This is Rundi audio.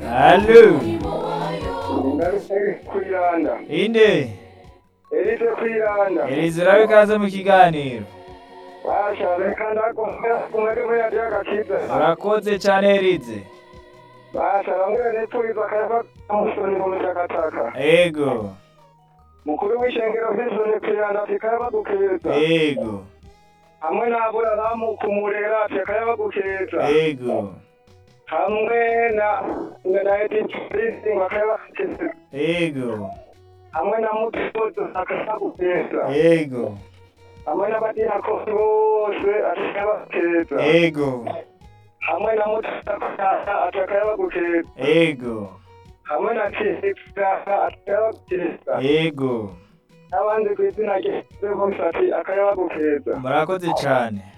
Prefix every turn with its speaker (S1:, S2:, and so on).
S1: Allo
S2: Ngarutse kwiranda.
S1: inde
S2: Erize kwiranda.
S1: Elize urabe ikaze mu kiganiro
S2: Basha reka ndakumwe kumwe kumwe yaje agakiza.
S1: urakoze cyane Elize
S2: Basha bamwe nipfuza kayava musoni mu mishakataka.
S1: ego
S2: Mukuru w'ishengero vy'isoni kwiranda tikayava gukeza.
S1: ego
S2: Hamwe n'abura bamukumurera tikayava gukeza.
S1: ego
S2: Hamwe na na editisi bakayava gukeza.
S1: ego
S2: Hamwe na mutuzo akayava gukeza.
S1: ego
S2: Hamwe n'abadiyakoni bose atikayava gukeza.
S1: ego
S2: hamwe na mutakaya atakayaba gukeza
S1: ego
S2: hamwe na kizika atakayaba gukeza
S1: ego
S2: n'abandi ku izina rye bose ati akayaba gukeza
S1: murakoze cyane